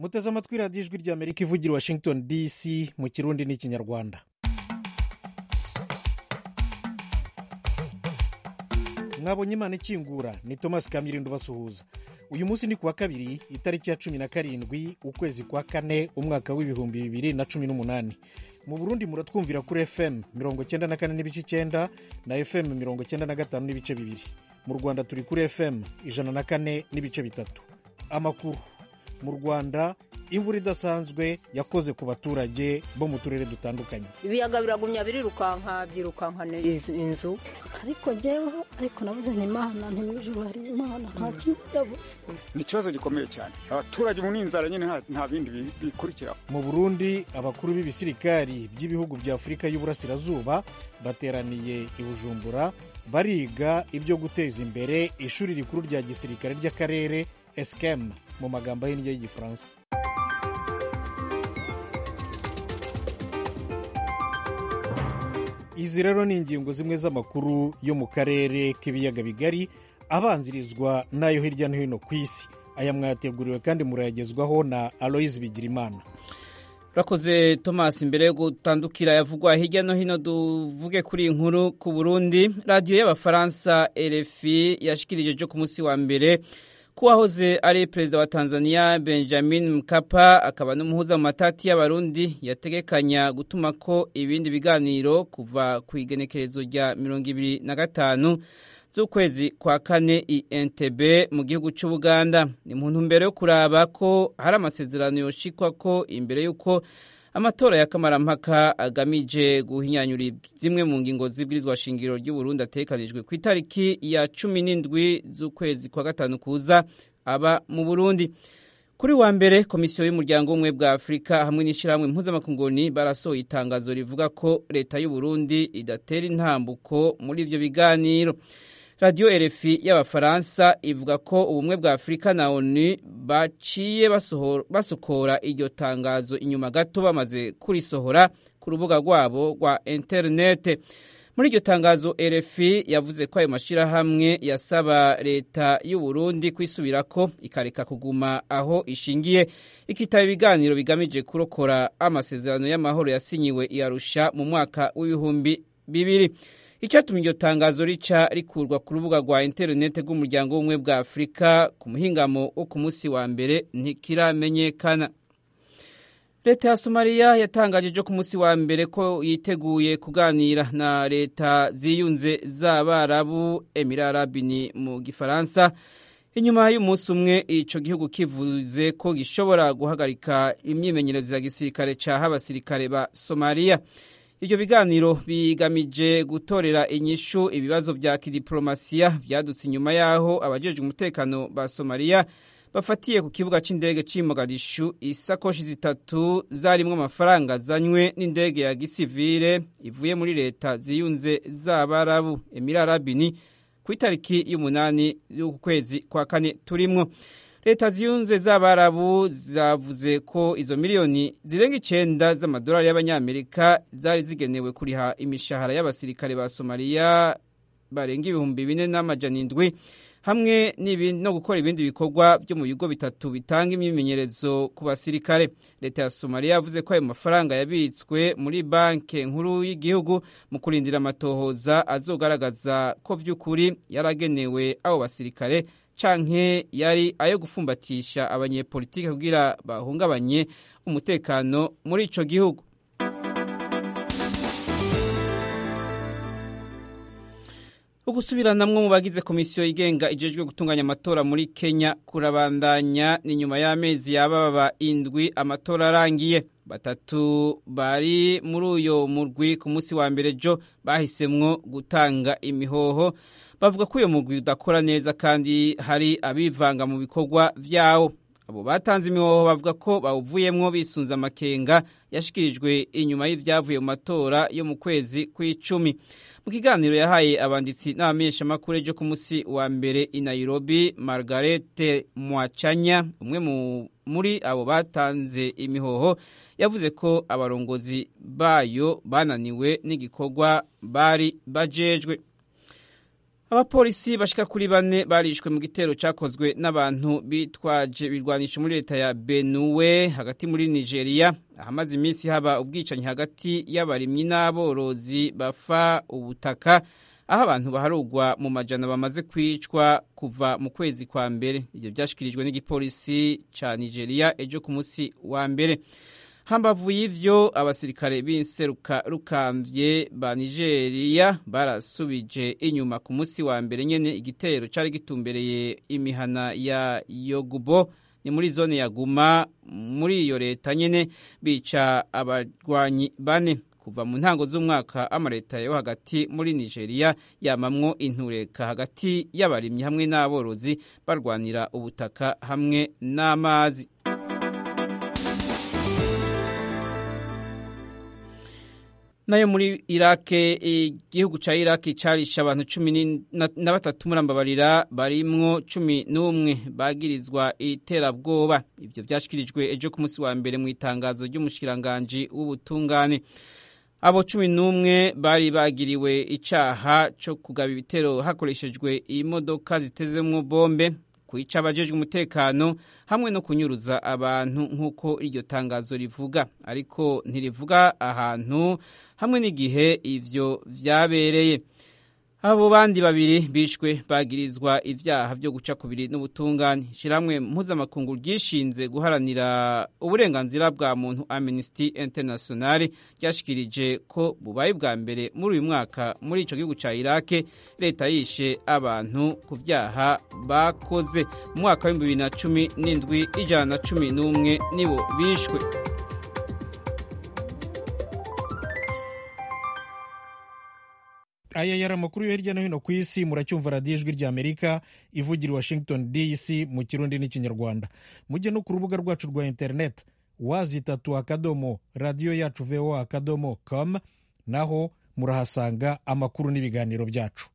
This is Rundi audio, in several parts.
muteze amatwi radiyo ijwi ry'amerika ivugira washington dc mu kirundi n'ikinyarwanda mwabonye imana ikingura ni thomas kamirindo basuhuza uyu munsi ni kuwa kabiri itariki ya cumi na karindwi ukwezi kwa kane umwaka w'ibihumbi bibiri na cumi n'umunani mu burundi muratwumvira kuri fm mirongo cyenda na kane n'ibice icyenda na fm mirongo cyenda na gatanu n'ibice bibiri mu rwanda turi kuri fm ijana na kane n'ibice bitatu amakuru mu rwanda imvura idasanzwe yakoze ku baturage bo mu turere dutandukanye ibiyaga biragumya birirukanka byirukankana inzu ariko jyeweho ariko nabuze ni imana ntimwijuru hari imana nta kintu yabuze ni ikibazo gikomeye cyane abaturage mu n'inzara nyine nta bindi bikurikiraho mu burundi abakuru b'ibisirikari by'ibihugu bya afurika y'uburasirazuba bateraniye i bujumbura bariga ibyo guteza imbere ishuri rikuru rya gisirikare ry'akarere esikemu mu magambo ahinnye y'igifaransa izi rero ni ingingo zimwe z'amakuru yo mu karere k'ibiyaga bigari abanzirizwa n'ayo hirya no hino ku isi aya mwayateguriwe kandi murayagezwaho na aloyizi bigirimana urakoze thomas mbere yo gutandukira yavugwa hirya no hino duvuge kuri iyi nkuru ku burundi radiyo y'abafaransa rfi yashikirije ejo ku munsi wa mbere ko uwahoze ari perezida wa tanzania benjamin mkapa akaba n'umuhuza mu matati y'abarundi yategekanya gutuma ko ibindi biganiro kuva ku igenekerezo rya mirongo ibiri na gatanu z'ukwezi kwa kane i entebe mu gihugu cy'ubuganda ni mu ntumbero yo kuraba ko hari amasezerano yoshikwa ko imbere y'uko amatora ya kamarampaka agamije guhinyanyura zimwe mu ngingo z'ibwirizwa shingiro ry'uburundi atekanijwe ku itariki ya cumi n'indwi z'ukwezi kwa gatanu kuza aba mu burundi kuri wa mbere komisiyo y'umuryango w'ubumwe bwa afurika hamwe n'ishyirahamwe mpuzamakungu barasohoye itangazo rivuga ko leta y'uburundi idatera intambuko muri ibyo biganiro radiyo rfi y'abafaransa ivuga ko ubumwe bwa afurika na onu baciye basokora iryo tangazo inyuma gato bamaze kurisohora ku rubuga rwabo rwa interinete muri iryo tangazo rfi yavuze ko ayo mashyirahamwe yasaba leta y'uburundi kwisubirako ikareka kuguma aho ishingiye ikitaba ibiganiro bigamije kurokora amasezerano y'amahoro yasinyiwe iyarusha mu mwaka w'ibihumbi bibiri icyatumye iryo tangazo rica rikurwa ku rubuga rwa interinete rw'umuryango w'ubumwe bwa afurika ku muhingamo wo ku munsi wa mbere ntikiramenyekana leta ya somaliya yatangaje ejo ku munsi wa mbere ko yiteguye kuganira na leta ziyunze z'abarabu emirarabini mu gifaransa inyuma y'umunsi umwe icyo gihugu kivuze ko gishobora guhagarika imyimenyerezo ya gisirikare cyaha abasirikare ba somaliya ibyo biganiro bigamije gutorera inyishu ibibazo bya kidiporomasiya byadutse inyuma y'aho abajejwe umutekano ba somaliya bafatiye ku kibuga cy'indege cy'i Mogadishu isakoshi zitatu zarimo amafaranga azanywe n'indege ya gisivire ivuye muri leta ziyunze z'abarabu emirarabini ku itariki y'umunani y'ukwezi kwa kane turimwo leta ziyunze z'abarabu zavuze ko izo miliyoni zirenga icyenda z'amadolari y'abanyamerika zari zigenewe kuriha imishahara y'abasirikare ba somaliya barenga ibihumbi bine n'amajana indwi hamwe no gukora ibindi bikorwa byo mu bigo bitatu bitanga imyimenyerezo ku basirikare leta ya somaliya yavuze ko ayo mafaranga yabitswe muri banki nkuru y'igihugu mu kurindira amatohoza azogaragaza ko by'ukuri yaragenewe abo basirikare canke yari ayo gufumbatisha abanyepolitike kugira bahungabanye umutekano muri ico gihugu ugusubiranamwo mu bagize komisiyo igenga ijejwe gutunganya amatora muri kenya kurabandanya ni nyuma y'amezi yababa indwi amatora arangiye batatu bari muri uyo murwi ku munsi wa mbere jo bahisemwo gutanga imihoho bavuga ko uyo murwi udakora neza kandi hari abivanga mu bikorwa vyawo abo batanze imihoho bavuga ko bawuvuyemwo bisunze amakenga yashikirijwe inyuma y'ivyavuye mu matora yo mu kwezi kw'icumi mu kiganiro yahaye abanditsi n'abamenyeshamakuru ejo ku munsi wa mbere i nairobi margarete mwacanya umwe muri abo batanze imihoho yavuze ko abarongozi bayo bananiwe n'igikorwa bari bajejwe abapolisi bashika kuri bane barishwe mu gitero cyakozwe n'abantu bitwaje birwanisha muri leta ya Benue hagati muri Nigeria ahamaze iminsi haba ubwicanyi hagati y'abarimyi n'aborozi bafa ubutaka aho abantu baharugwa mu majana bamaze kwicwa kuva mu kwezi kwa mbere ibyo byashyikirijwe n'igipolisi cya Nigeria ejo ku munsi wa mbere hambavu y'ivyo abasirikare b'inseruka rukambye ba Nigeria barasubije inyuma ku munsi wa mbere nyene igitero cari gitumbereye imihana ya Yogubo ni muri zone ya Guma muri iyo leta nyene bica abarwanyi bane kuva mu ntango z'umwaka amaleta yo hagati muri Nigeria yamamwo intureka hagati y'abarimyi hamwe n'aborozi barwanira ubutaka hamwe n'amazi nayo muri irake igihugu ca iraki carisha abantu cumi na batatu murambabarira barimwo cumi n'umwe bagirizwa iterabwoba ivyo vyashikirijwe ejo ku munsi wa mbere mu itangazo ry'umushikiranganji w'ubutungane abo cumi n'umwe bari bagiriwe icaha co kugaba ibitero hakoreshejwe imodoka zitezemwo bombe kwica abajejwe umutekano hamwe no kunyuruza abantu nk'uko iryo tangazo rivuga ariko ntirivuga ahantu hamwe n'igihe ivyo vyabereye abo bandi babiri bishwe bagirizwa ivyaha vyo guca kubiri n'ubutungane shiramwe mpuzamakungu ryishinze guharanira uburenganzira bwa muntu Amnesty International ryashikirije ko bubaye bwa mbere muri uyu mwaka muri ico gihugu ca Iraq leta yishe abantu ku vyaha bakoze mu mwaka wa 2017 ijana na cumi n'umwe nibo bishwe aya yari amakuru yo hirya no hino ku isi muracyumva radiyo ijwi ry'amerika ivugira i washington dc mu kirundi n'ikinyarwanda mujye no ku rubuga rwacu rwa interineti wazitatu akadomo radiyo yacu voa akadomo com naho murahasanga amakuru n'ibiganiro byacu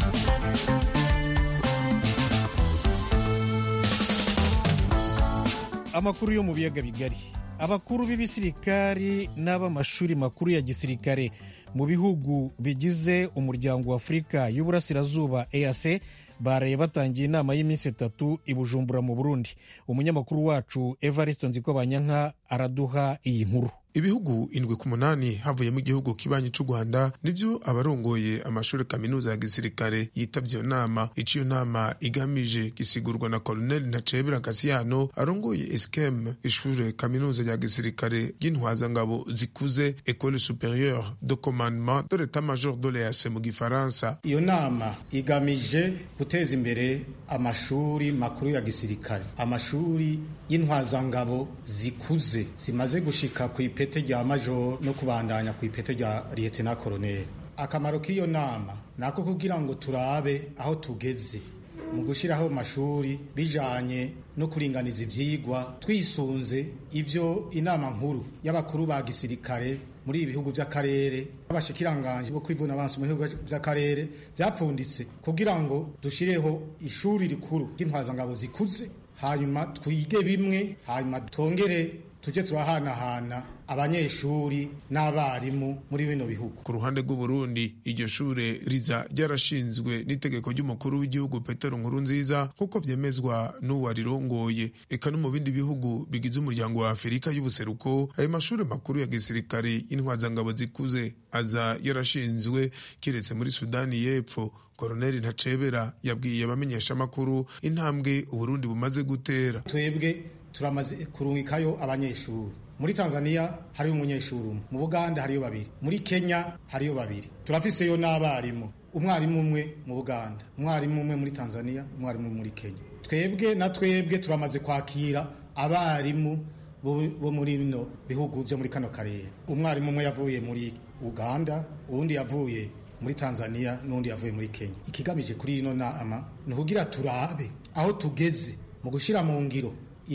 amakuru yo mu biyaga bigari abakuru b'ibisirikari n'ab'amashuri makuru ya gisirikare mu bihugu bigize umuryango wa afurika y'uburasirazuba eac baraye batangiye inama y'iminsi itatu i bujumbura mu burundi umunyamakuru wacu evariste nzikobanyanka araduha iyi nkuru ibihugu indwi ku munani havuyemo igihugu kibanyi c'u rwanda nivyo abarongoye amashuri kaminuza ya gisirikare yitavye iyo nama ico iyo nama igamije gisigurwa na colonel ntacebera gasiyano arongoye eskem ishure kaminuza rya gisirikare ry'intwazangabo zikuze ecole supérieure de commandement de l'état major de l'eac mu gifaransa iyo nama igamije guteza imbere amashuri makuru ya gisirikare amashuri y'intwazangabo zikuze zimaze gushika ku ipete rya majoro no kubandanya ku ipete rya liyetena koroneri akamaro k'iyo nama ni ako kugira ngo turabe aho tugeze mu gushyiraho amashuri bijanye no kuringaniza ivyigwa twisunze ivyo inama nkuru y'abakuru ba gisirikare muri ibi bihugu vy'akarere abashikiranganje bo kwivuna abansi mu bihugu vy'akarere vyapfunditse kugira ngo dushireho ishuri rikuru ry'intwazangabo zikuze hanyuma twige bimwe hanyuma twongere tujye turahanahana abanyeshuri n'abarimu muri bino bihugu ku ruhande rw'uburundi iryo shure riza ryarashinzwe n'itegeko ry'umukuru w'igihugu petero nkuru nziza nk'uko vyemezwa n'uwarirongoye eka no mu bindi bihugu bigize umuryango wa afurika y'ubuseruko ayo mashuri makuru ya gisirikare y'intwazangabo zikuze aza yarashinzwe kiretse muri sudani y'epfo koroneli ntacebera yabwiye abamenyeshamakuru intambwe uburundi bumaze gutera twebwe turamaze kurungikayo abanyeshuri muri tanzania hariyo umunyeshuri umwe mu buganda hariyo babiri muri kenya hariyo babiri turafiseyo n'abarimu umwarimu umwe mu buganda umwarimu umwe muri tanzania umwarimu muri kenya twebwe na twebwe turamaze kwakira abarimu bo muri bino bihugu byo muri kano karere umwarimu umwe yavuye muri uganda uwundi yavuye muri tanzania n'undi yavuye muri kenya ikigamije kuri ino nama ni ukugira turabe aho tugeze mu gushyira mu ngiro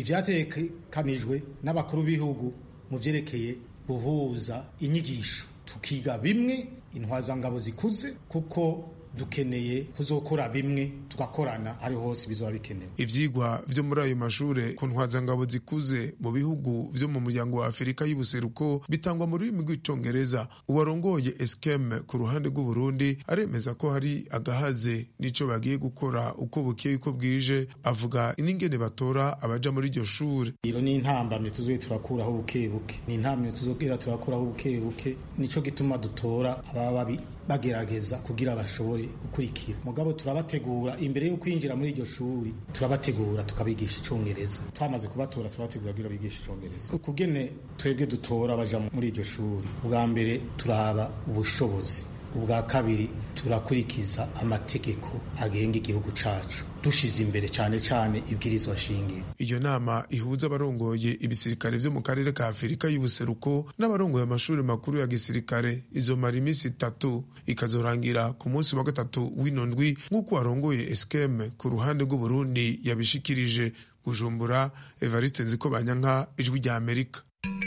ivyatekanijwe n'abakuru b'ibihugu mu vyerekeye guhuza inyigisho tukiga bimwe intwazangabo zikuze kuko dukeneye kuzokora bimwe tugakorana ari hose bizoba bikenewe ivyigwa vyo muri ayo mashure ku ntwazangabo zikuze mu bihugu vyo mu muryango wa afurika y'ubuseruko bitangwa mu rurimi rw'icongereza uwarongoye eskem ku ruhande rw'uburundi aremeza ko hari agahaze n'ico bagiye gukora uko bukeye uko bwije avuga n'ingene batora abaja muri iryo shure iyo ni intambamye tuzoye turakuraho buke buke ni intambamye tuzobwira turakuraho buke buke nico gituma dutora ababa babi bagerageza kugira bashobore gukurikira mugabo turabategura imbere yo kwinjira muri iryo shuri turabategura tukabigisha icongereza twamaze kubatora turabategura kugira bigisha icongereza ukugene twebwe dutora baja muri iryo shuri ubwa mbere turaba ubushobozi ubwa kabiri turakurikiza amategeko agenga igihugu cacu dushize imbere cyane cyane ibwirizwa shingiro iyo nama ihuza abarongoye ibisirikare vyo mu karere ka afurika y'ubuseruko n'abarongoye amashuri makuru ya gisirikare izomara iminsi itatu ikazorangira ku munsi wa gatatu w'ino ndwi nk'uko warongoye eskem ku ruhande rw'uburundi yabishikirije bujumbura evariste nziko banyanka ijwi rya amerika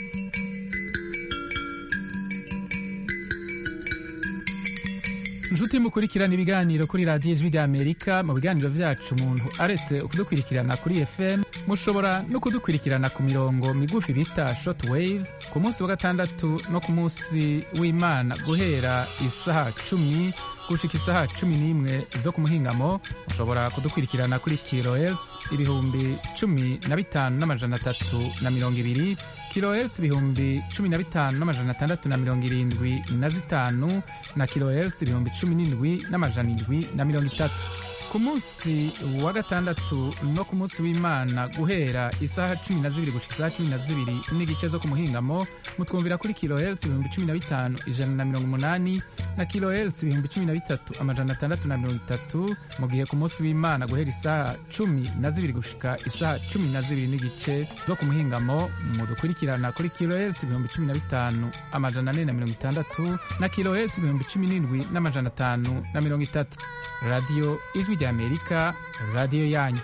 inshuti mukurikirana ibiganiro kuri radiyo ijwi ry'amerika mu biganiro byacu umuntu aretse kudukurikirana kuri fm mushobora no kudukurikirana ku mirongo migufi bita short waves ku munsi wa gatandatu no ku munsi w'imana guhera isaha cumi gushika isaha cumi n'imwe zo ku muhingamo mushobora kudukurikirana kuri kilohertz ibihumbi cumi na bitanu n'amajana atatu na mirongo ibiri kilohertz ibihumbi cumi na bitanu n'amajana atandatu na mirongo irindwi na zitanu na kilohertz ibihumbi cumi n'indwi n'amajana indwi na mirongo itatu ku munsi wa gatandatu no ku munsi w'imana guhera isaha cumi na zibiri gushika isaha cumi na zibiri n'igice zo ku muhingamo mutwumvira kuri kilohertz ibihumbi cumi na bitanu ijana na mirongo umunani na kilohertz ibihumbi cumi na bitatu amajana atandatu na mirongo itatu mu gihe ku munsi w'imana guhera isaha cumi na zibiri gushika isaha cumi na zibiri n'igice zo ku muhingamo mudukurikirana kuri kilohertz ibihumbi cumi na bitanu amajana ane na mirongo itandatu na kilohertz ibihumbi cumi n'indwi n'amajana atanu na mirongo itatu radiyo ijwi rya amerika radiyo yanyu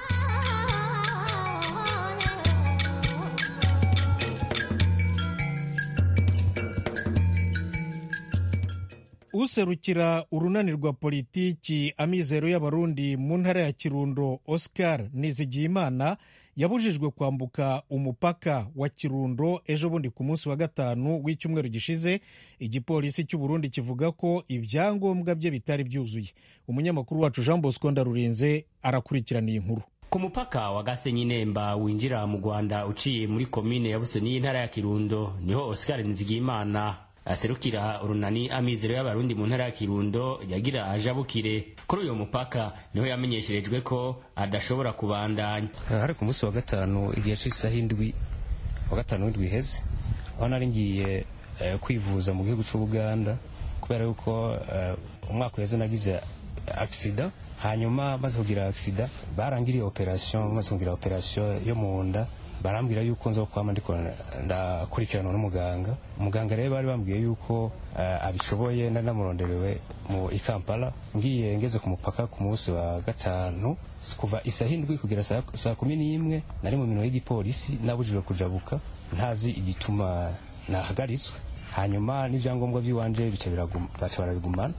userukira urunani rwa politiki amizero y'abarundi mu ntara ya kirundo oscar nizigiyimana yabujijwe kwambuka umupaka wa kirundo ejo bundi ku munsi wa gatanu w'icyumweru gishize igipolisi cy'uburundi kivuga ko ibyangombwa bye bitari byuzuye umunyamakuru wacu jean bosco ndarurinze arakurikirana iyi nkuru ku mupaka wa gasenyi nemba winjira mu rwanda uciye muri komine ya busoni y'intara ya kirundo niho oscar nizigiyimana aserukira urunani amizero y'abarundi mu ntara ya kirundo yagira ajabukire kuri uyu mupaka niho yamenyesherejwe ko adashobora kubandanya hari ku munsi wa gatanu igihe c'isaha indwi wa gatanu w'indwi iheze aho nari ngiye eh, kwivuza mu gihugu c'ubuganda kubera yuko eh, umwaka uheze nagize aksida hanyuma maze kugira aksida barangiriye operation maze kugira operation yo mu nda barambwira yuko nzo kwama ndiko ndakurikiranwa n'umuganga umuganga rero bari bambwiye yuko uh, abishoboye nari namuronderewe mu ikampala ngiye ngeze ku mupaka ku munsi wa gatanu kuva isaha indwi kugera saa, saa kumi n'imwe nari mu minwe y'igipolisi nabujijwe kujabuka ntazi igituma nahagaritswe hanyuma n'ivyangombwa vy'iwanje bica baca barabigumana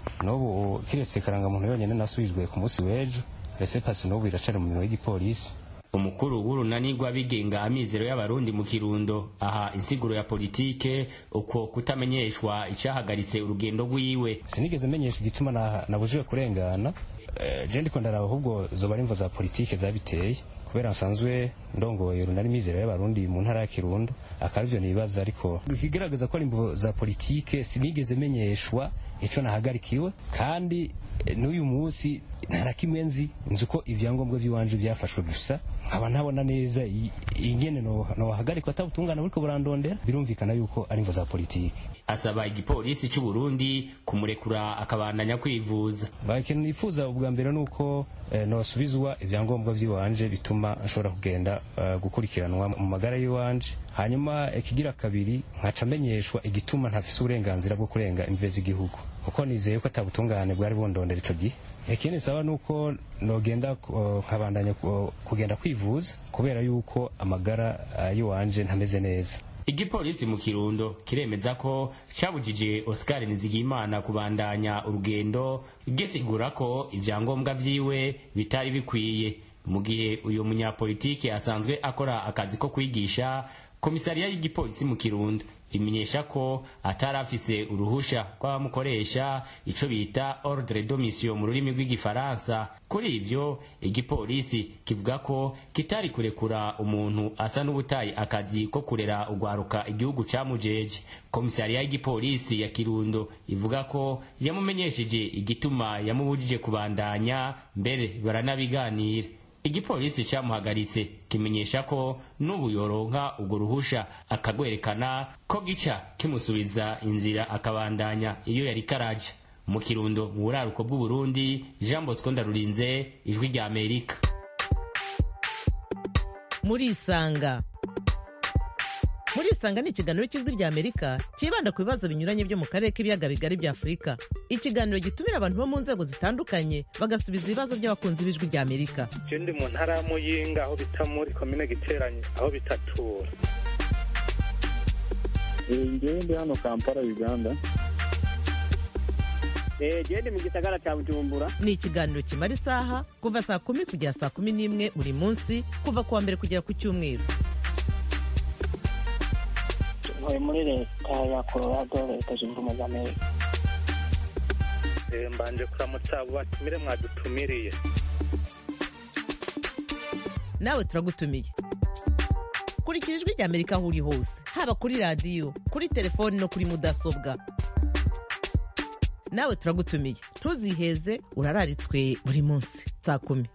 n'ubu kiretse karangamuntu yonyene nasubijwe ku munsi w'ejo rese pasi n'ubu iracari mu minwe y'igipolisi umukuru w'urunani rw'abigenga amizero y'abarundi mu kirundo aha insiguro ya politike uko kutamenyeshwa icahagaritse urugendo rwiwe sinigeze menyeshwa igituma nabujijwe kurengana e, je ndiko ndaraba ahubwo zoba ari imvo za politike zabiteye kubera nsanzwe ndongoye urunani mizero y'abarundi mu ntara ya kirundo akaba ivyo nibaza ariko ikigaragaza ko ari imvo za politike sinigeze menyeshwa ico nahagarikiwe kandi n'uyu munsi nta kimwe nzi nzi uko ivyangombwa vy'iwanje vyafashwe gusa nkaba ntabona neza ingene nohagarikwa atabutungana buriko burandondera birumvikana yuko ari imvo za politike asaba igipolisi c'u Burundi kumurekura akabandanya kwivuza ikintu nifuza ubwa mbere nuko eh, nosubizwa ivyangombwa vy'iwanje bituma nshobora kugenda uh, gukurikiranwa mu magara y'iwanje hanyuma ikigira kabiri nkaca menyeshwa igituma ntafise uburenganzira bwo kurenga imbibe z'igihugu kuko nizeye ko atabutungane bwari bundondera ico gihe ikindi saba nuko nogenda nkabandanya kugenda kwivuza kubera yuko amagara uh, yiwanje ntameze neza igipolisi mu kirundo kiremeza ko cabujije oscar nizigimana kubandanya urugendo gisigura ko ivyangombwa vyiwe bitari bikwiye mu gihe uyu munyapolitike asanzwe akora akazi ko kwigisha komisariya y'igipolisi mu kirundo imenyesha ko atari afise uruhusha rw'abamukoresha ico bita ordre de mission mu rurimi rw'igifaransa kuri ivyo igipolisi kivuga ko kitari kurekura umuntu asa n'ubutaye akazi ko kurera ugwaruka igihugu camujeje komisariya y'igipolisi ya kirundo ivuga ko yamumenyesheje igituma yamubujije kubandanya mbere baranabiganira igipolisi camuhagaritse kimenyesha ko n'ubu yoronka urwo ruhusha akagwerekana ko gica kimusubiza inzira akabandanya iyo yari karaja mu kirundo mu buraruko bw'uburundi jean bosco ndarurinze ijwi rya amerika murisanga murisanga ni ikiganiro cy'ijwi rya amerika cyibanda ku bibazo binyuranye byo mu karere k'ibiyaga bigari bya afurika ikiganiro gitumira abantu bo mu nzego zitandukanye bagasubiza ibibazo by'abakunzi b'ijwi rya amerika je ndi mu ntara ya muyinga aho bita muri komine giteranye aho bitatura ngewe ndi hano kampala uganda gende mu gisagara cya bujumbura ni ikiganiro kimara isaha kuva saa kumi kugera saa kumi n'imwe buri munsi kuva ku wa mbere kugera ku cyumweru ntuye muri leta ya colorado leta zunze ubumwe za amerika mbanje kuramutsa abo batumire mwadutumiriye nawe turagutumiye kurikira ijwi rya amerika aho uri hose haba kuri radiyo kuri telefoni no kuri mudasobwa nawe turagutumiye ntuziheze urararitswe buri munsi saa kumi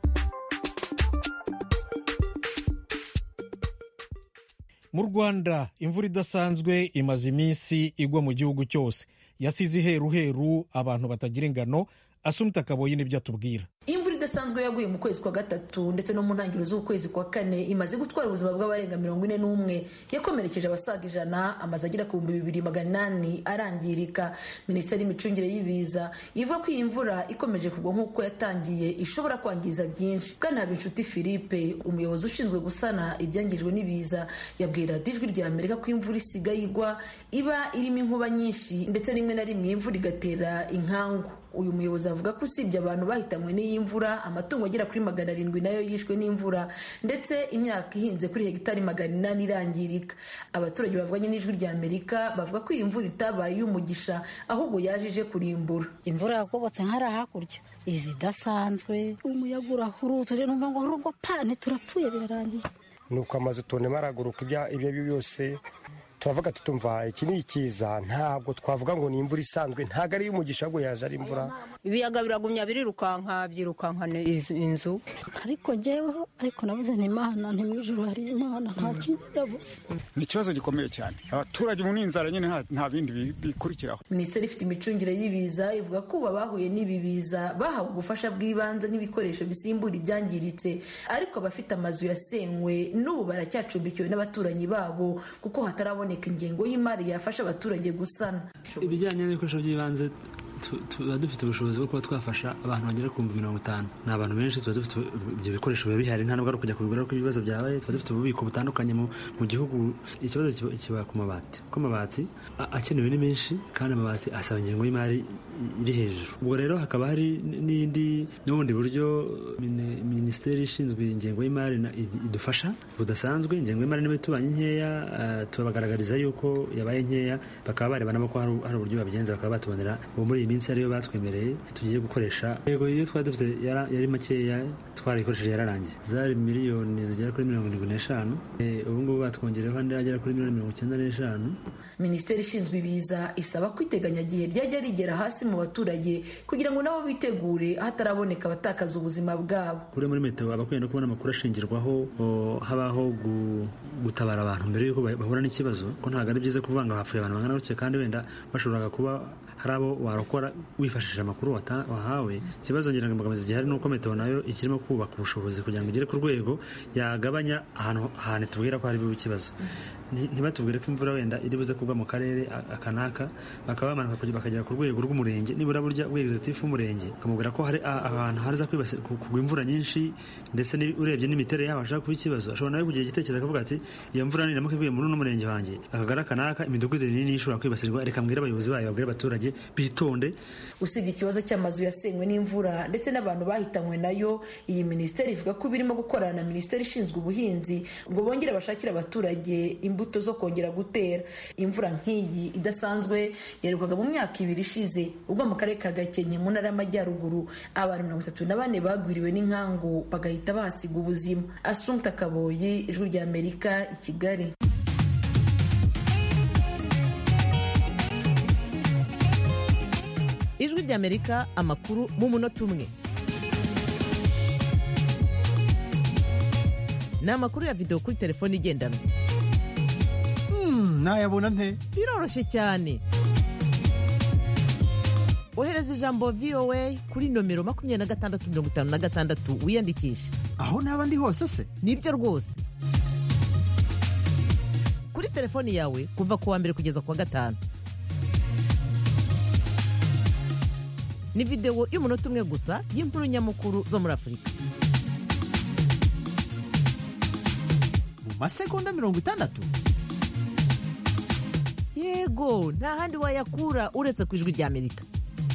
mu rwanda imvura idasanzwe imaze iminsi igwa mu gihugu cyose yasize iheruheru abantu batagira ingano asumita kaboyi nibyo atubwira imvura idasanzwe yaguye mu kwezi kwa gatatu ndetse no mu ntangiriro z'ukwezi kwa kane imaze gutwara ubuzima bw'abarenga mirongo ine n'umwe yakomerekeje abasaga ijana amaze agera ku bihumbi bibiri magana inani arangirika minisiteri y'imicungire y'ibiza ivuga ko iyi mvura ikomeje kugwa nk'uko yatangiye ishobora kwangiza byinshi bwana inshuti philippe umuyobozi ushinzwe gusana ibyangijwe n'ibiza yabwira ijwi rya amerika ko imvura isigaye igwa iba irimo inkuba nyinshi ndetse rimwe na rimwe imvura igatera inkangu uyu muyobozi avuga ko usibye abantu bahitanywe n'iyi mvura amatungo agera kuri magana arindwi nayo yishwe n'imvura ndetse imyaka ihinze kuri hegitari magana inani irangirika abaturage bavuganye n'ijwi rya amerika bavuga ko iyi mvura itabaye iy'umugisha ahubwo yaje ije kurimbura imvura yakobotse nk'ari hakurya izi idasanzwe umuyaga urahurutuje numva ngo rugo pane turapfuye birarangiye nuko amazu tubonemo araguruka ibyo ari byo byose turavuga tutumva iki ni ikiza ntabwo twavuga ngo ni imvura isanzwe ntabwo ari iy'umugisha ahubwo yaje ari imvura ibiyaga biragumya birirukanka byirukankana inzu ariko jyeweho ariko nabuze ni imana nti mu ijoro hari imana nta kindi nabuze ni ikibazo gikomeye cyane abaturage mu n'inzara nyine nta bindi bikurikiraho minisiteri ifite imicungire y'ibiza ivuga ko ubu abahuye n'ibi biza bahawe ubufasha bw'ibanze nk'ibikoresho bisimbura ibyangiritse ariko abafite amazu yasenywe n'ubu baracyacumbikiwe n'abaturanyi babo kuko hatarabona ingengo y'imari yafasha abaturage gusana ibijyanye n'ibikoresho by'ibanze tuba dufite ubushobozi bwo kuba twafasha abantu bagera ku bihumbi mirongo itanu ni abantu benshi tuba dufite ibyo bikoresho biba bihari nta nubwo ari ukujya kubigura ko ibibazo byabaye tuba dufite ububiko butandukanye mu gihugu ikibazo kiba ku mabati kuko amabati akenewe ni menshi kandi amabati asaba ingengo y'imari iri hejuru ubwo rero hakaba hari n'indi n'ubundi buryo minisiteri ishinzwe ingengo y'imari idufasha budasanzwe ingengo y'imari niba itubanye nkeya tubagaragariza yuko yabaye nkeya bakaba barebana ko hari uburyo babigenza bakaba batubonera ubu muri iyi minsi ariyo batwemereye tugiye gukoresha yego iyo twari dufite yari makeya twarayikoresheje yararangiye zari miliyoni zigera kuri mirongo irindwi n'eshanu ubu ngubu batwongereho andi agera kuri miliyoni mirongo icyenda n'eshanu minisiteri ishinzwe ibiza isaba ko iteganyagihe ryajya rigera hasi mu baturage kugira ngo nabo bitegure hataraboneka abatakaza ubuzima bwabo kuri muri metero aba akwiye no kubona amakuru ashingirwaho habaho gutabara abantu mbere y'uko bahura n'ikibazo ko ntabwo ari byiza kuvuga ngo hapfuye abantu bangana gutya kandi wenda bashoboraga kuba hari abo warokora wifashishije amakuru wahawe ikibazo ngira ngo imbogamizi gihari ni uko metero nayo ikirimo kubaka ubushobozi kugira ngo igere ku rwego yagabanya ahantu ahantu tubwira ko hari ikibazo ntibatubwire ko imvura wenda iri buze kugwa mu karere akanaka bakaba bamanuka bakagera ku rwego rw'umurenge nibura burya ubwegizitifu w'umurenge bakamubwira ko hari ahantu haza kugwa imvura nyinshi ndetse urebye n'imiterere yaho hashobora kuba ikibazo ashobora nawe kugira igitekerezo akavuga ati iyo mvura niramuka iguye muri uno murenge wanjye akagari akanaka imidugudu minini ishobora kwibasirwa reka mbwire abayobozi bayo babwire abaturage bitonde usibye ikibazo cy'amazu yasenywe n'imvura ndetse n'abantu bahitanywe nayo iyi minisiteri ivuga ko birimo gukorana na minisiteri ishinzwe ubuhinzi ngo bongere bashakire abaturage imbuto zo kongera gutera imvura nk'iyi idasanzwe yaherukaga mu myaka ibiri ishize ubwo mu karere ka gakenke mu ntara y'amajyaruguru abantu mirongo itatu na bane bagwiriwe n'inkangu bagahita bahasiga ubuzima asumta kaboyi ijwi rya amerika i kigali ijwi rya amerika amakuru mu munota umwe ni amakuru ya videwo kuri telefone igendanwa nayabona nte biroroshye cyane ohereza ijambo voa kuri nomero makumyabiri na gatandatu mirongo itanu na gatandatu wiyandikishe aho naba ndi hose se nibyo rwose kuri telefoni yawe kuva ku wa mbere kugeza ku wa gatanu ni videwo y'umunota umwe gusa y'inkuru nyamukuru zo muri afurika mu masegonda mirongo itandatu yego nta handi wayakura uretse ku ijwi rya amerika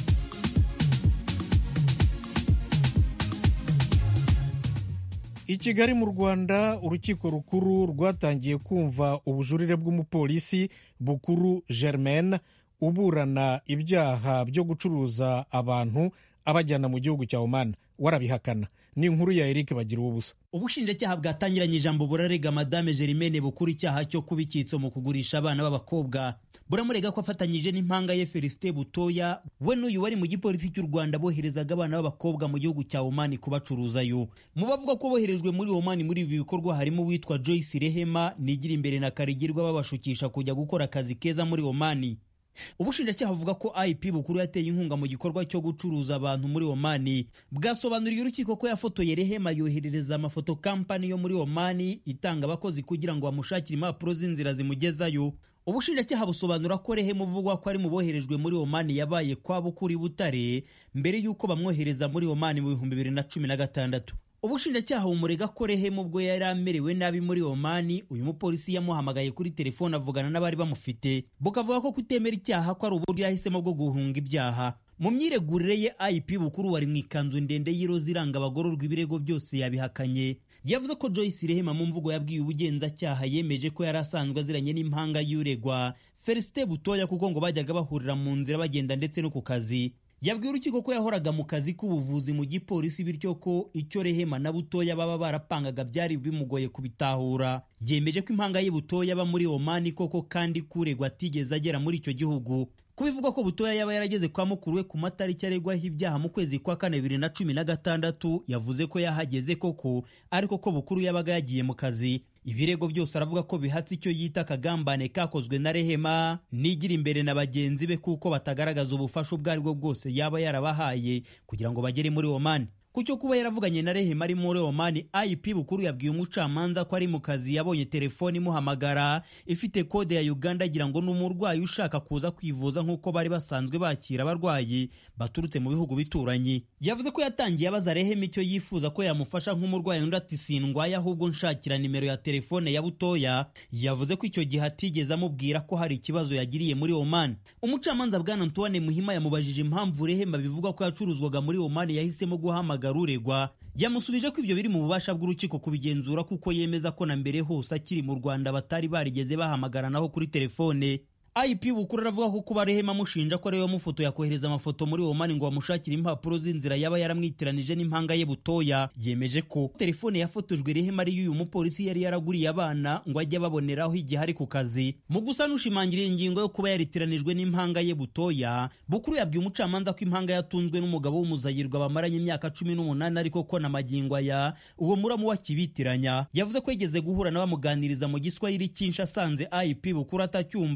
i kigali mu rwanda urukiko rukuru rwatangiye kumva ubujurire bw'umupolisi bukuru germaine uburana ibyaha byo gucuruza abantu abajyana mu gihugu cya oman warabihakana ni inkuru ya eric bagira ubusa ubushinjacyaha bwatangiranye ijambo burarega madame Germaine bukuru icyaha cyo kuba icyitso mu kugurisha abana b'abakobwa buramurega ko afatanyije n'impanga ye Felicite Butoya we n'uyu wari mu gipolisi cy'u Rwanda boherezaga abana b'abakobwa mu gihugu cya Oman kubacuruzayo mu bavuga ko boherejwe muri Oman muri ibi bikorwa harimo uwitwa Joyce Rehema nigira imbere na Karigirwa babashukisha kujya gukora akazi keza muri Oman ubushinjacyaha buvuga ko ip bukuru yateye inkunga mu gikorwa cyo gucuruza abantu muri omani bwasobanuriye urukiko ko yafotoye rehema yoherereza amafoto kampani yo muri omani itanga abakozi kugira ngo bamushakire impapuro z'inzira zimugezayo ubushinjacyaha busobanura ko rehema uvugwa ko ari mu boherejwe muri omani yabaye kwa bukuri butare mbere y'uko bamwohereza muri omani mu bihumbi bibiri na cumi na gatandatu ubushinjacyaha bumurega ko rehema ubwo yari amerewe nabi muri omani uyu mupolisi yamuhamagaye kuri telefone avugana n'abari bamufite bukavuga ko kutemera icyaha ko ari uburyo yahisemo bwo guhunga ibyaha mu myiregurire ye ip bukuru wari mu ikanzu ndende y'iroza iranga abagororwa ibirego byose yabihakanye yavuze ko joyce rehema mu mvugo yabwiye ubugenzacyaha yemeje ko yari asanzwe aziranye n'impanga y'uregwa felicite butoya kuko ngo bajyaga bahurira mu nzira bagenda ndetse no ku kazi yabwiye urukiko ko yahoraga mu kazi k'ubuvuzi mu gipolisi bityo ko icyo rehema na butoya baba barapangaga byari bimugoye kubitahura yemeje ko impanga ye butoya aba muri omani koko kandi kuregwa atigeze agera muri icyo gihugu kubivuga ko butoya yaba yarageze kwa mukuru we ku matariki aregwaho ibyaha mu kwezi kwa kane bibiri na cumi na gatandatu yavuze ko yahageze koko ariko ko bukuru yabaga yagiye mu kazi ibirego byose aravuga ko bihatse icyo yita akagambane kakozwe na rehema nigira imbere na bagenzi be kuko batagaragaza ubufasha ubwo ari bwo bwose yaba yarabahaye kugira ngo bagere muri omani ku cyo kuba yaravuganye na rehema ari muri omani ip bukuru yabwiye umucamanza ko ari mu kazi yabonye telefoni imuhamagara ifite kode ya uganda agira ngo ni umurwayi ushaka kuza kwivuza nk'uko bari basanzwe bakira abarwayi baturutse mu bihugu bituranye yavuze ko yatangiye abaza rehema icyo yifuza ko yamufasha nk'umurwayi undi ati sindwaye ahubwo nshakira nimero ya telefone ya butoya yavuze ko icyo gihe atigeze amubwira ko hari ikibazo yagiriye muri omani umucamanza bwana antoine muhima yamubajije impamvu rehema bivuga ko yacuruzwaga muri omani yahisemo guhamagara uregwa yamusubije ko ibyo biri mu bubasha bw'urukiko kubigenzura kuko yemeza ko na mbere hose akiri mu rwanda batari barigeze bahamagaranaho kuri telefone ip bukuru aravuga ko kuba rehema amushinja ko ariwe wamufoto yakohereza amafoto muri omani ngo bamushakire impapuro z'inzira yaba yaramwitiranije n'impanga ye butoya yemeje ko telefone yafotojwe rehema ariyo uyu mupolisi yari yaraguriye abana ngo ajye ababoneraho igihe ari ku kazi mu gusa nushimangira ingingo yo kuba yaritiranijwe n'impanga ye butoya bukuru yabwiye umucamanza ko impanga yatunzwe n'umugabo w'umuzayirwa bamaranye imyaka cumi n'umunani ariko ko na magingo aya uwo muramu wakibitiranya yavuze ko yigeze guhura na bamuganiriza mu giswahili cyinshi asanze ip bukuru atacyumva abona guta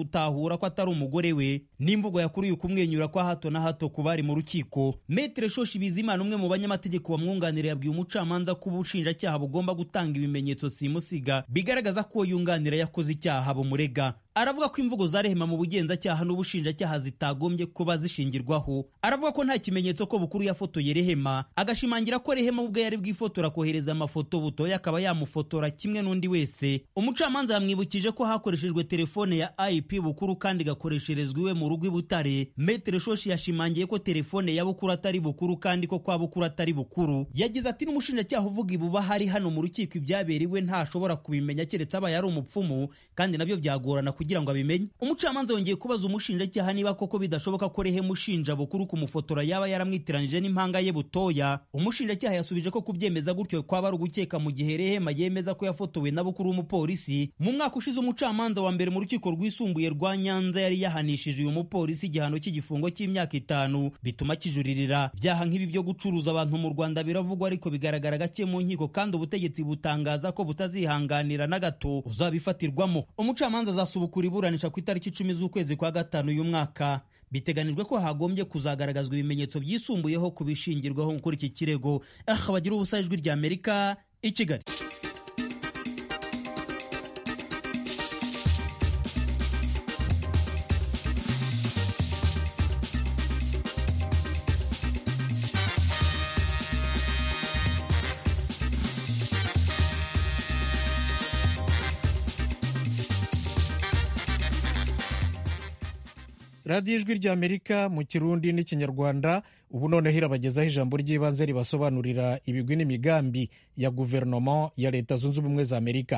gutahura ko atari umugore we n'imvugo yakuruye ukumwenyura kwa hato na hato ku bari mu rukiko metere shoshi bizimana umwe mu banyamategeko bamwunganira yabwiye umucamanza ko ubushinjacyaha bugomba gutanga ibimenyetso simusiga bigaragaza ko uwo yunganira yakoze icyaha bumurega aravuga ko imvugo za rehema mu bugenzacyaha n'ubushinjacyaha zitagombye kuba zishingirwaho aravuga ko nta kimenyetso ko bukuru yafotoye rehema agashimangira ko rehema ubwe yari bwifotora akohereza amafoto butoya akaba yamufotora kimwe n'undi wese umucamanza yamwibukije ko hakoreshejwe telefone ya ip bukuru kandi igakoresherezwa iwe mu rugo i butare metere shoshi yashimangiye ko telefone ya bukuru atari bukuru kandi ko kwa bukuru atari bukuru yagize ati n'umushinjacyaha uvuga ibuba hari hano mu rukiko ibyaberewe ntashobora kubimenya keretse abaye ari umupfumu kandi nabyo byagorana kugira ngo abimenye umucamanza yongeye kubaza umushinjacyaha niba koko bidashoboka ko rehema ushinja bukuru kumufotora yaba yaramwitiranije n'impanga ye butoya umushinjacyaha yasubije ko kubyemeza gutyo kwaba ari ugukeka mu gihe rehema yemeza ko yafotowe na bukuru w'umupolisi mu mwaka ushize umucamanza wa mbere mu rukiko rwisumbuye rwa nyanza yari yahanishije uyu mupolisi igihano cy'igifungo cy'imyaka itanu bituma kijuririra byaha nk'ibi byo gucuruza abantu mu rwanda biravugwa ariko bigaragara gake mu nkiko kandi ubutegetsi butangaza ko butazihanganira na gato uzabifatirwamo umucamanza azasubukura iburanisha ku itariki icumi z'ukwezi kwa gatanu uyu mwaka biteganijwe ko hagombye kuzagaragazwa ibimenyetso byisumbuyeho ku bishingirwaho kuri iki kirego aha bagira ubusa ijwi rya amerika i kigali radiyo ijwi ry'amerika mu kirundi n'ikinyarwanda ubu noneho irabagezaho ijambo ry'ibanze ribasobanurira ibigwi n'imigambi ya guverinoma ya leta zunze ubumwe za amerika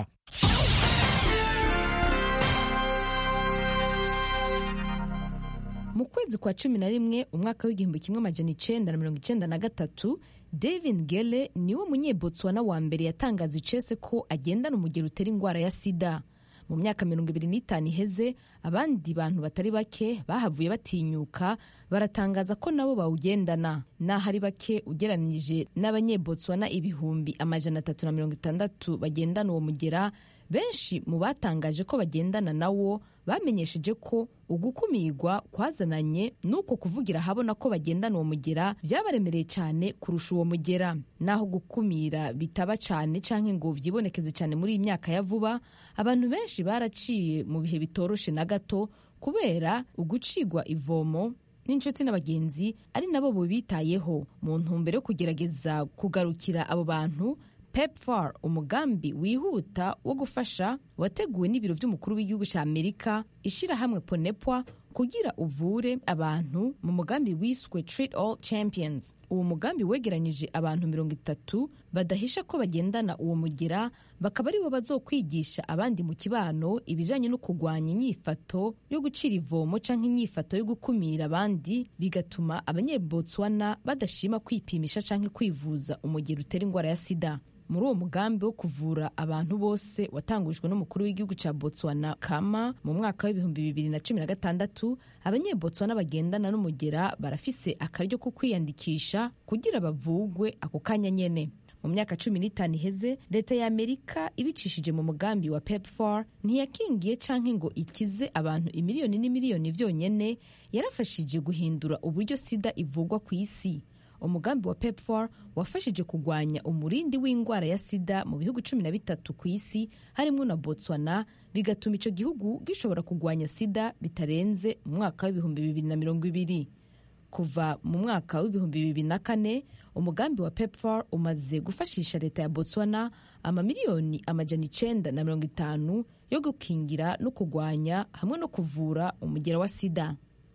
mu kwezi kwa cumi na rimwe umwaka w'igihumbi kimwe amajana icenda na mirongo icenda na gatatu david gele niwe munyebotswana wa mbere yatangaza icese ko agendana umugero utera indwara ya sida mu myaka mirongo ibiri n'itanu iheze abandi bantu batari bake bahavuye batinyuka baratangaza ko nabo bawugendana n'aho ari bake ugereranije n'abanyebotswana ibihumbi amajana atatu na mirongo itandatu bagendana uwo mugera benshi mu batangaje ko bagendana nawo bamenyesheje ko ugukumirwa kwazananye n'uko kuvugira ahabona ko bagendana uwo mugera byabaremereye cyane kurusha uwo mugera naho gukumira bitaba cyane cyangwa ngo byibonekeze cyane muri iyi myaka ya vuba abantu benshi baraciye mu bihe bitoroshe na gato kubera ugucigwa ivomo n'inshuti n'abagenzi ari nabo bubitayeho mu ntumbero yo kugerageza kugarukira abo bantu pepfar umugambi wihuta wo gufasha wateguwe n'ibiro by'umukuru w'igihugu cya amerika ishyirahamwe ponepwa kugira uvure abantu mu mugambi wiswe treat all champions uwo mugambi wegeranyije abantu mirongo itatu badahisha ko bagendana uwo mugira bakaba aribo bazokwigisha abandi mu kibano ibijanye no kurwanya inyifato yo gucira ivomo canke inyifato yo gukumira abandi bigatuma abanyebotswana badashima kwipimisha canke kwivuza umugero utera indwara ya sida muri uwo mugambi wo kuvura abantu bose watangujwe n'umukuru w'igihugu cya botswana kama mu mwaka w'ibihumbi bibiri na cumi na gatandatu abanyebotswana bagendana n'umugera barafise akaryo ko kwiyandikisha kugira bavugwe ako kanya nyene mu myaka cumi n'itanu iheze leta ya amerika ibicishije mu mugambi wa pepfar ntiyakingiye canke ngo ikize abantu imiliyoni n'imiliyoni vyonyene yarafashije guhindura uburyo sida ivugwa ku isi umugambi wa pepfar wafashije kurwanya umurindi w'indwara ya sida mu bihugu cumi na bitatu ku isi harimo na botswana bigatuma icyo gihugu gishobora kurwanya sida bitarenze mu mwaka w'ibihumbi bibiri na mirongo ibiri kuva mu mwaka w'ibihumbi bibiri na kane umugambi wa pepfar umaze gufashisha leta ya botswana amamiliyoni amajana icenda na mirongo itanu yo gukingira no kurwanya hamwe no kuvura umugera wa sida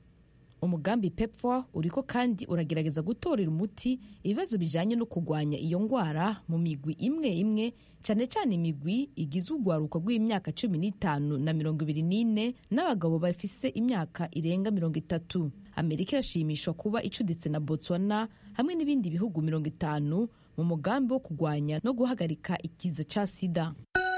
umugambi pepfar uriko kandi uragerageza gutorera umuti ibibazo bijanye no kurwanya iyo ngwara mu migwi imwe imwe cyane cyane imigwi igize urwaruka rw'imyaka cumi n'itanu na mirongo ibiri n'ine n'abagabo bafise imyaka irenga mirongo itatu amerika irashimishwa kuba icuditse na botswana hamwe n'ibindi bihugu mirongo itanu mu mugambi wo kurwanya no guhagarika ikiza ca sida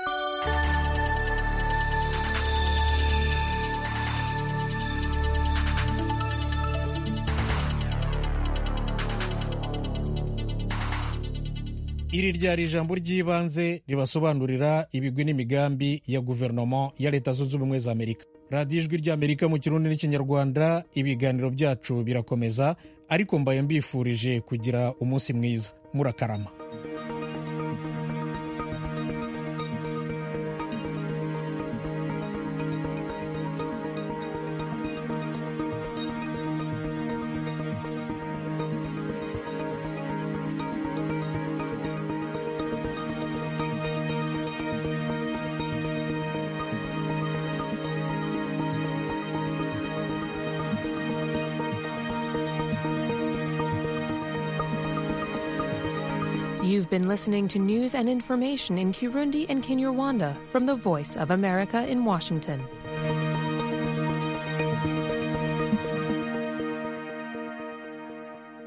iri ryari ijambo ry'ibanze ribasobanurira ibigwi n'imigambi ya guverinoma ya leta zunze ubumwe za amerika radiyo ijwi ry'amerika mu kirundi n'ikinyarwanda ibiganiro byacu birakomeza ariko mbaye mbifurije kugira umunsi mwiza murakarama You've been listening to news and information in Kirundi and Kinyarwanda from the Voice of America in Washington.